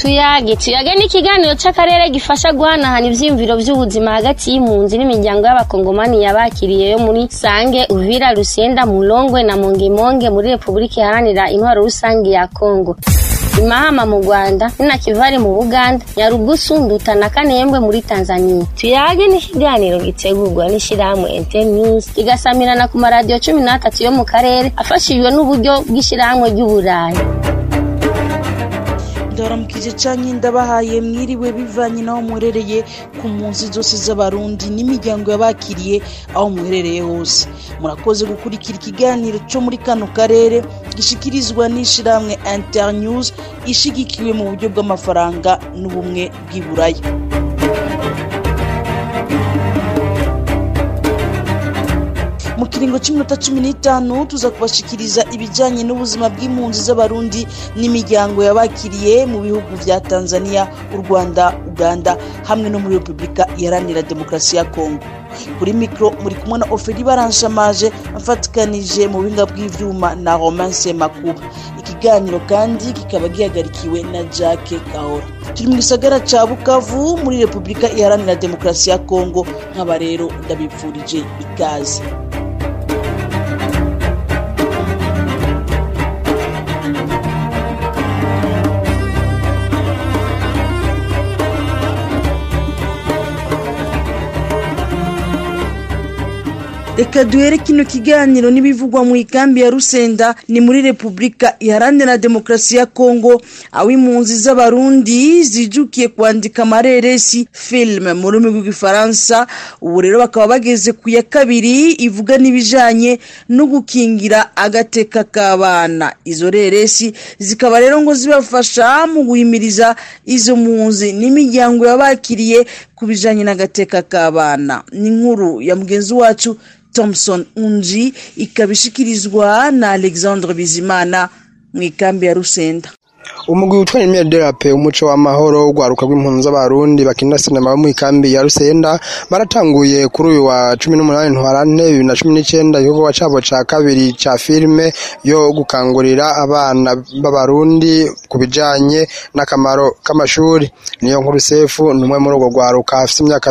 tuyage tuyage ni ikiganiro c'akarere gifasha guhanahana ivyiyumviro vy'ubuzima hagati y'impunzi n'imiryango y'abakongomani yabakiriye yo muri sange uvira rusenda mulongwe na mongemonge muri repubulika iharanira intwaro rusange ya kongo imahama mu rwanda ninakivari mu buganda nyarugusu nduta na kanembwe muri tanzania tuyage ni ikiganiro gitegurwa n'ishirahamwe internews kigasamirana ku maradiyo cumi n'atatu yo mu karere afashijwe n'uburyo bw'ishirahamwe ry'uburayi ndabaramukije canke ndabahaye mwiriwe bivanye n'aho muherereye ku mpunzi zose z'abarundi n'imiryango yabakiriye aho muherereye hose murakoze gukurikira ikiganiro co muri kano karere gishikirizwa n'ishirahamwe internews ishigikiwe mu buryo bw'amafaranga n'ubumwe bw'iburaya mu kiringo cy'iminota cumi n'itanu tuza kubashikiriza ibijyanye n'ubuzima bw'impunzi z'abarundi n'imiryango yabakiriye mu bihugu vya tanzania u rwanda uganda hamwe no muri repubulika iharanira demokarasi ya kongo kuri mikoro muri kumwe na oferi baranshamaje mfatikanije mu buhinga bw'ivyuma na romance makuba ikiganiro kandi kikaba gihagarikiwe na jacke kahora turi mu gisagara ca bukavu muri repubulika iharanira demokarasi ya kongo nk'aba rero ndabipfurije ikaze reka duhere kino kiganiro n'ibivugwa mu ikambi ya rusenda ni muri repubulika iharanira demokarasi ya kongo aho impunzi z'abarundi zijukiye kwandika amareresi filime mu rurimi rw'igifaransa ubu rero bakaba bageze ku ya kabiri ivuga n'ibijanye no gukingira agateka k'abana izo reresi zikaba rero ngo zibafasha mu guhimiriza izo mpunzi n'imiryango yabakiriye ku bijanye n'agateka k'abana ni inkuru ya mugenzi wacu thompson unji ikaba ishikirizwa na alexandre bizimana mu ikambi ya rusenda umugwi witwa Emile Derape umuco w'amahoro ugwaruka rw'impunzi z'abarundi bakina sinema bo mu ikambi ya Rusenda baratanguye kuri uyu wa 18 ntwarante 2019 igikorwa cabo ca kabiri ca filme yo gukangurira abana b'abarundi ku bijanye n'akamaro k'amashuri niyo nkuru sefu numwe muri urwo gwaruka afite imyaka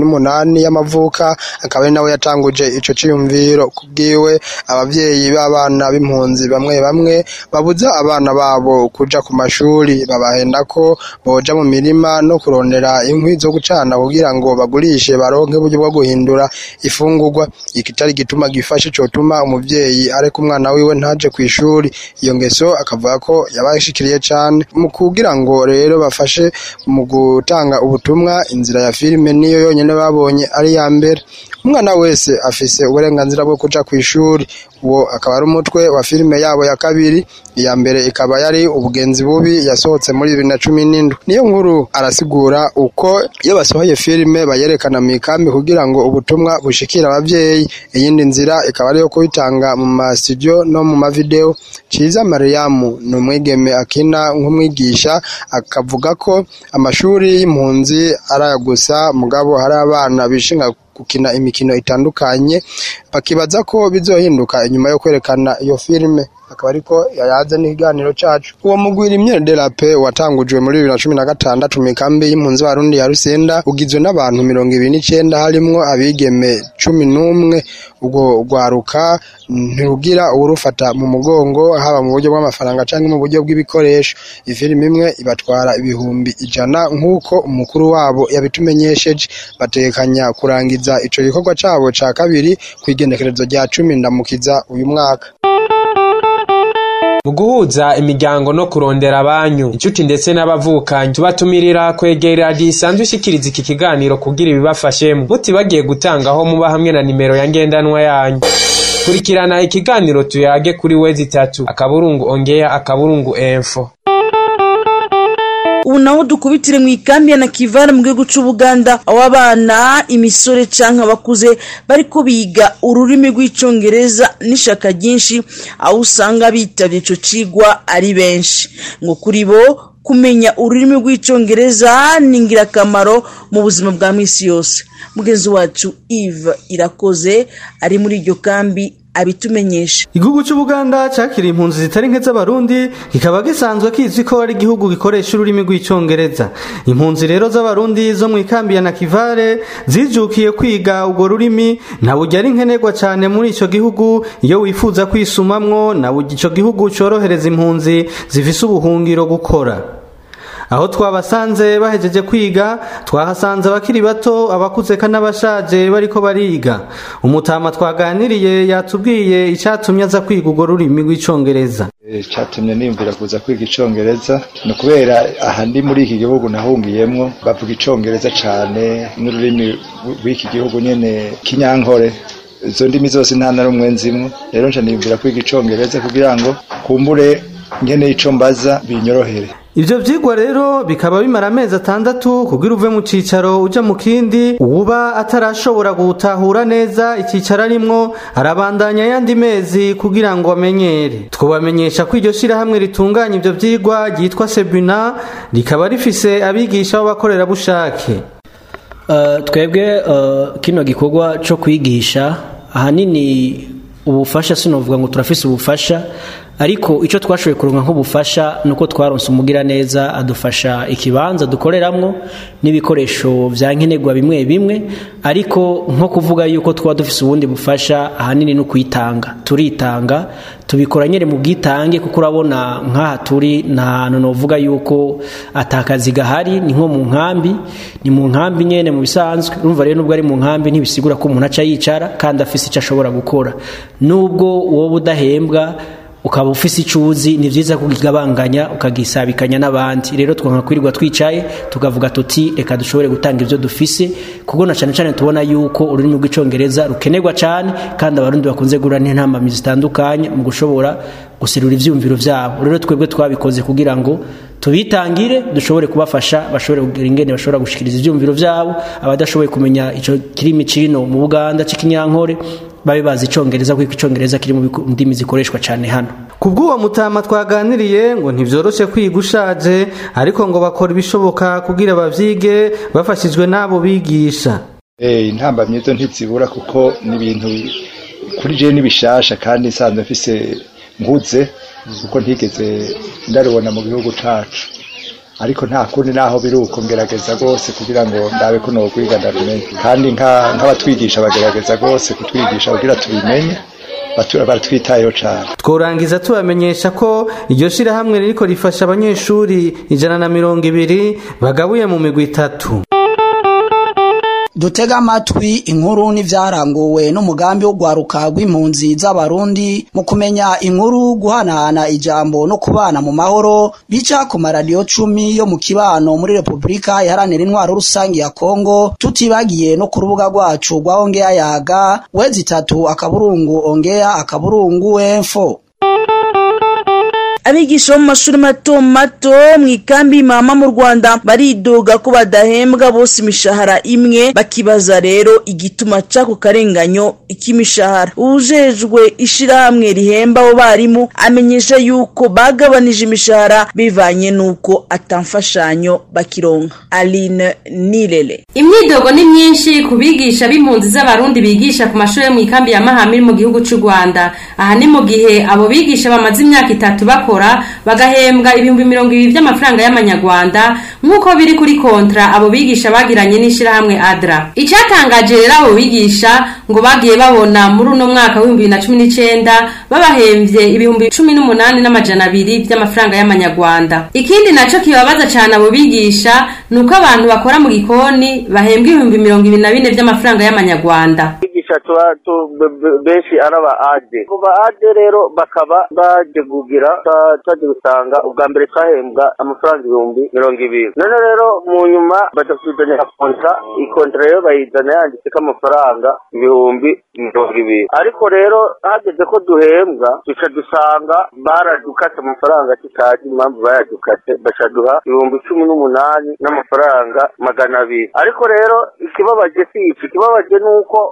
28 y'amavuka akaba ari nawe yatanguje ico ciyumviro kubwiwe abavyeyi b'abana b'impunzi bamwe bamwe babuza abana babo kuja ku mashuri babahenda ko boja mu mirima no kurondera inkwi zo gucana kugira ngo bagurishe baronke uburyo bwo guhindura ifungurwa ikitari gituma gifashe cotuma umuvyeyi areka umwana wiwe ntaje ku ishuri iyo ngeso akavuga ko yabashikiriye cane mu kugira ngo rero bafashe mu gutanga ubutumwa inzira ya filime niyo yonyene babonye ari ya mbere umwana wese afise uburenganzira bwo kuja ku ishuri uwo akaba ari umutwe wa filime yabo ya kabiri iya mbere ikaba yari ubugenzi bubi yasohotse muri bibiri na cumi n'indwi niyo nkuru arasigura uko iyo basohoye filime bayerekana mu ikambi kugira ngo ubutumwa bushikire abavyeyi iyindi nzira ikaba ariyo kubitanga mu masitudiyo no mu mavideo ciza mariyamu ni umwigeme akina nk'umwigisha akavuga ko amashuri y'impunzi araya gusa mugabo hari abana bishinga gukina imikino itandukanye bakibaza ko bizohinduka inyuma yo kwerekana iyo filime akaba ariko yayaze n'ikiganiro cacu uwo mugwira imyere derape watangujwe muri bibiri na cumi na gatandatu mu ikambi y'impunzi barundi ya rusenda ugizwe n'abantu mirongo ibiri n'icenda harimwo abigeme cumi n'umwe ubwo rwaruka ntirugira uwurufata mu mugongo haba mu buryo bw'amafaranga canke mu buryo bw'ibikoresho ifilimi imwe ibatwara ibihumbi ijana nk'uko umukuru wabo yabitumenyesheje bategekanya kurangiza ico gikorwa cabo ca kabiri kw'igenekerezo rya cumi ndamukiza uyu mwaka mu guhuza imiryango no kurondera abanyu inshuti ndetse n'abavukanyi tubatumirira kwegera radiyo isanzwe ishikiriza iki kiganiro kugira ibibafashemo mutibagiye gutangaho muba hamwe na nimero ya ngendanwa yanyu kurikirana ikiganiro tuyage kuri wezi itatu akaburungu ongeya akaburungu enfo ubu naho dukubitire mu ikambi ya nakivara mu gihugu c'ubuganda aho abana imisore canke abakuze bariko biga ururimi rw'icongereza n'ishaka ryinshi aho usanga bitavye ico cigwa ari benshi ngo kuri bo kumenya ururimi rw'icongereza ni ingirakamaro mu buzima bwa misi yose mugenzi wacu eve irakoze ari muri iryo kambi abitumenyesha igihugu cy'ubuganda cyakiriye impunzi zitari nke z'abarundi kikaba gisanzwe kizwi ko ari igihugu gikoresha ururimi rw'icyongereza impunzi rero z'abarundi zo mu ikambi ya nakivare zijukiye kwiga urwo rurimi na burya ari nkenerwa cyane muri icyo gihugu iyo wifuza kwisumamwo na burya icyo gihugu cyorohereza impunzi zifise ubuhungiro gukora aho twabasanze bahejeje kwiga twahasanze abakiri bato abakuze kandi n'abashaje bariko bariga umutama twaganiriye yatubwiye icyatumye aza kwiga urwo rurimi rw'icyongereza icyatumye niyumvira kuza kwiga icyongereza ni ukubera aha ndi muri iki gihugu nahungiyemwo bavuga icyongereza cyane n'ururimi rw'iki gihugu nyine kinyankore izo ndimi zose nta na rumwe nzimwo rero nca niyumvira kwiga icyongereza kugira ngo kumbure nkene icyo mbaza binyorohere Ivyo vyigwa rero bikaba bimara amezi atandatu kugira uve mu cicaro uja mu kindi uba atarashobora gutahura neza icicaro arimwo arabandanya yandi mezi kugira ngo amenyere twobamenyesha ko iryo shirahamwe ritunganya ivyo vyigwa ryitwa Sebuna rikaba rifise abigisha b'abakorerabushake uh, twebwe uh, kino gikorwa co kwigisha ahanini ubufasha sinovuga ngo turafise ubufasha ariko icyo twashoboye kuronka nk'ubufasha ni uko twaronse umugira neza adufasha ikibanza dukoreramwo n'ibikoresho bya nkenerwa bimwe bimwe ariko nko kuvuga yuko twaba dufise ubundi bufasha ahanini no kwitanga turitanga tubikora nyine mu bwitange kuko urabona nk'aha turi nta hantu novuga yuko atakazi gahari ni nko mu nkambi ni mu nkambi nyine mu bisanzwe urumva rero nubwo ari mu nkambi ntibisigura ko umuntu aca yicara kandi afise icyo ashobora gukora nubwo wowe udahembwa ukaba ufise icyo uzi ni byiza kugabanganya ukagisabikanya n'abandi rero twanga kwirirwa twicaye tukavuga tuti reka dushobore gutanga ibyo dufise kuko na cyane cyane tubona yuko ururimi rw'icyongereza rukenerwa cyane kandi abarundi bakunze guhura n'intambamyi zitandukanye mu gushobora guserura ibyumviro byabo rero twebwe twabikoze kugira ngo tubitangire dushobore kubafasha bashobore kugira ingene bashobora gushikiriza ibyumviro byabo abadashoboye kumenya icyo kirimi cino mu buganda cy'ikinyankore babe bazi icyongereza kuko icyongereza kiri mu ndimi zikoreshwa cyane hano ku bw'uwo mutama twaganiriye ngo ntibyoroshe kwiga ushaje ariko ngo bakora ibishoboka kugira bavyige bafashijwe n'abo bigisha intamba myizo ntizibura kuko ni ibintu kuri jewe n'ibishasha kandi nsanzwe mfise nkuze kuko ntigeze ndarubona mu gihugu cacu ariko nta kundi naho biri uko ngerageza rwose kugira ngo ndabe ko nokwiga ndabimenye kandi nk'abatwigisha bagerageza rwose kutwigisha kugira tubimenye baratwitayeho cyane tworangiza tubamenyesha ko iryo shirahamwe ririko rifasha abanyeshuri ijana na mirongo ibiri bagabuye mu migwi itatu dutega amatwi inkuru n'ivyaranguwe n'umugambi wo gwaruka rw'impunzi z'abarundi mu kumenya inkuru guhanahana ijambo no kubana mu mahoro bica ku maradiyo cumi yo mu kibano muri repubulika iharanira intwaro rusange ya kongo tutibagiye no ku rubuga rwacu rwa ongeya yaga wezi itatu akaburungu ongeya akaburungu enfo abigisha bo mu mashuri mato mato mu ikambi mama mu rwanda baridoga ko badahembwa bose imishahara imwe bakibaza rero igituma c'ako karenganyo k'imishahara ujejwe ishirahamwe rihemba abo barimu amenyesha yuko bagabanije imishahara bivanye n'uko atamfashanyo bakironka aline nirere imyidogo ni myinshi ku bigisha b'impunzi z'abarundi bigisha ku mashuri yo mu ikambi ya mahama iri mu gihugu c'u rwanda aha ni mu gihe abo bigisha bamaze imyaka itatu bakora bagahembwa ibihumbi mirongo ibiri by'amafaranga y'amanyarwanda nk'uko biri kuri kontra abo bigisha bagiranye n'ishyirahamwe adra icyatangaje rero abo bigisha ngo bagiye babona muri uno mwaka w'ibihumbi bibiri na cumi n'icyenda babahembye ibihumbi cumi n'umunani n'amajana abiri by'amafaranga y'amanyarwanda ikindi nacyo kibabaza cyane abo bigisha ni uko abantu bakora mu gikoni bahembwa ibihumbi mirongo ibiri na bine by'amafaranga y'amanyarwanda tuba benshi ari aba ade abo ba ade rero bakaba baje kugira twaje gusanga ubwa mbere twahembwa amafaranga ibihumbi mirongo ibiri none rero mu nyuma badatuzanira kontra ikontra rero bayizana yanditseko amafaranga ibihumbi mirongo ibiri ariko rero hageze ko duhembwa duca dusanga baradukase amafaranga tutazi impamvu bayadukase bacaduha ibihumbi cumi n'umunani n'amafaranga magana abiri ariko rero ikibabaje si iki ikibabaje ni uko aba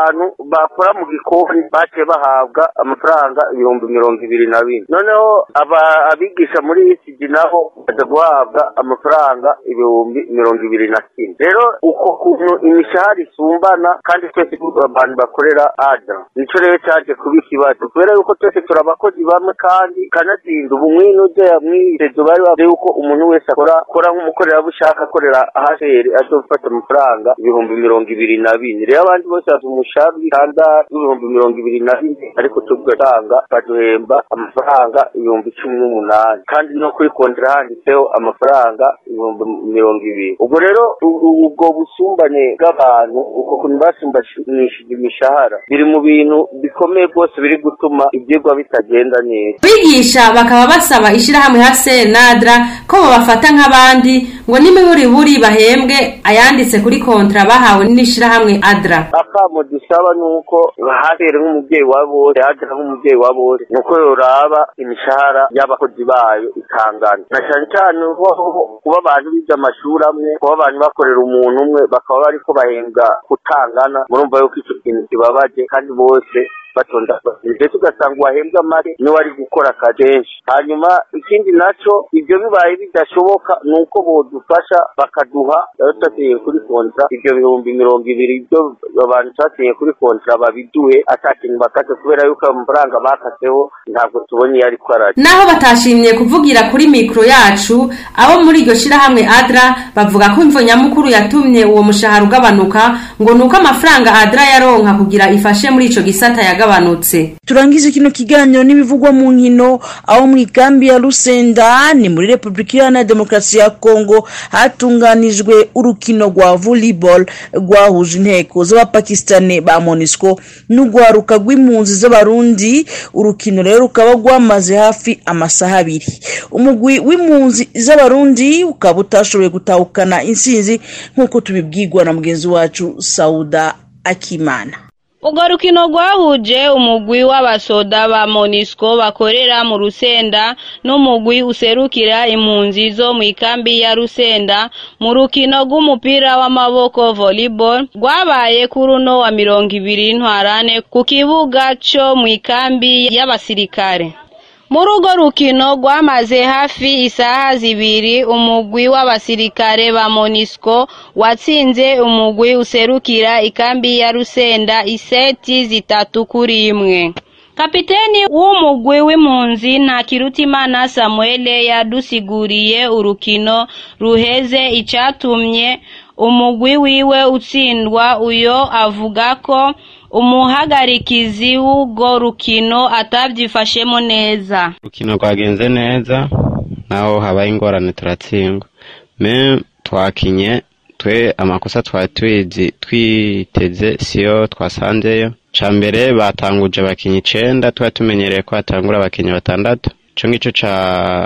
abantu bakora mu gikoni baciye bahabwa amafaranga ibihumbi mirongo ibiri na bine noneho abigisha muri isigi nabo baza guhabwa amafaranga ibihumbi mirongo ibiri na kimwe rero uko kuntu imishahara isumbana kandi twese abantu bakorera ada nico rero cyaje kuba ikibazo kubera yuko twese turi abakozi bamwe kandi kanatsinda ubu mwino uje mwitezo bari bavuze yuko umuntu wese akora akora nk'umukorerabushake akorera ahaseri azofata amafaranga ibihumbi mirongo ibiri na bine rero abandi bose bafite umushahara w'itandatu w'ibihumbi mirongo ibiri na bine ariko tugatanga baduhemba amafaranga ibihumbi cumi n'umunani kandi no kuri kontera handitseho amafaranga ibihumbi mirongo ibiri ubwo rero ubwo busumbane bw'abantu uko kuntu basumbanishije imishahara biri mu bintu bikomeye rwose biri gutuma ibyigwa bitagenda neza bigisha bakaba basaba ishyirahamwe hase nadra ko babafata nk'abandi ngo n'imiburiburi bahembwe ayanditse kuri kontra bahawe n'ishyirahamwe adra akamo dusaba ni uko hasere nk'umubyeyi wa bose adra nk'umubyeyi wa bose ni uko yoraba imishahara y'abakozi bayo ikangana na cyane cyane kuba abantu bize amashuri amwe kuba abantu bakorera umuntu umwe bakaba bariko bahembwa kutangana murumva yuko icyo kintu kibabaje kandi bose batonda ndetse ugasanga uwahembwa make niwe ari gukora akadenshi hanyuma ikindi naco ibyo bibaye bidashoboka ni uko bodufasha bakaduha twasinye kuri kontra ibyo bihumbi mirongo ibiri ibyo abantu twasinye kuri kontra babiduhe ata kintu bakase kubera yuko ayo mafaranga bakaseho ntabwo tubona iyo ariko arari naho batashimye kuvugira kuri mikro yacu abo muri iryo shirahamwe adra bavuga ko imvo nyamukuru yatumye uwo mushahara ugabanuka ngo ni uko amafaranga adra yaronka kugira ifashe muri ico gisata yaga yagabanutse turangize kino kiganiro n'ibivugwa mu nkino aho mu ikambi ya Rusenda ni muri Republika Iharanira Demokarasi ya Kongo hatunganijwe urukino rwa volleyball rwahuje inteko z'abapakistani ba MONUSCO n'urwaruka rw'impunzi z'abarundi urukino rero rukaba rwamaze hafi amasaha abiri umugwi w'impunzi z'abarundi ukaba utashoboye gutahukana insinzi nk'uko tubibwirwa na mugenzi wacu Sauda Akimana urwo rukino rwahuje umugwi w'abasoda ba monisco bakorera mu rusenda n'umugwi userukira impunzi zo mu ikambi ya rusenda mu rukino rw'umupira w'amaboko volleyball rwabaye kuri uno wa mirongo ibiri ntwarane ku kibuga cyo mu ikambi y'abasirikare muri urwo rukino rwamaze hafi isaha zibiri umugwi w'abasirikare ba monisco watsinze umugwi userukira ikambi ya rusenda iseti zitatu kuri imwe kapiteni w'umugwi w'impunzi ntakirutimana samuel yadusiguriye urukino ruheze icyatumye umugwi wiwe utsindwa uyo avuga ko umuhagarikizi w'urwo rukino atabyifashemo neza urukino rwagenze neza naho habaye ingorane turatsindwa me twakinye twe amakosa twari twizi twiteze siyo twasanzeyo ca mbere batanguje abakinyi icenda twari tumenyereye ko hatangura abakinyi batandatu ico ng'ico ca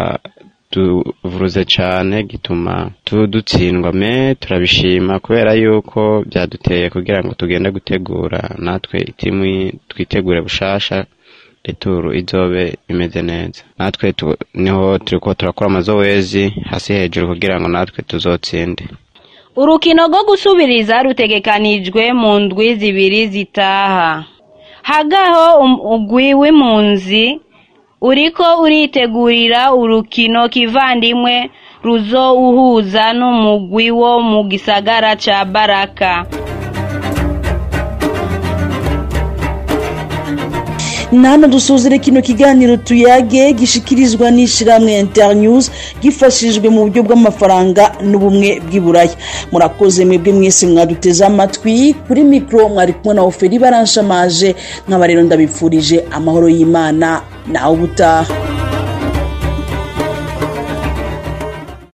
tuvuruze cane gituma dutsindwa me turabishima kubera yuko byaduteye kugira ngo tugende gutegura natwe itimu twitegure bushasha returu izobe imeze neza natwe niho turiko turakora amazowezi hasi hejuru kugira ngo natwe tuzotsinde urukino rwo gusubiriza rutegekanijwe mu ndwi zibiri zitaha hagaho umugwi w'impunzi uriko uritegurira urukino kivandimwe ruzowuhuza n'umugwi wo mu gisagara ca baraka nano dusuzire kino kiganiro tuyage gishikirizwa n'ishiramwe internews gifashijwe mu buryo bw'amafaranga n'ubumwe bw'iburaya murakoze mwebwe mwese mwaduteze amatwi kuri mikoro mwari kumwe na oferi baranshamaje nk'aba rero ndabipfurije amahoro y'imana nawe ubutaha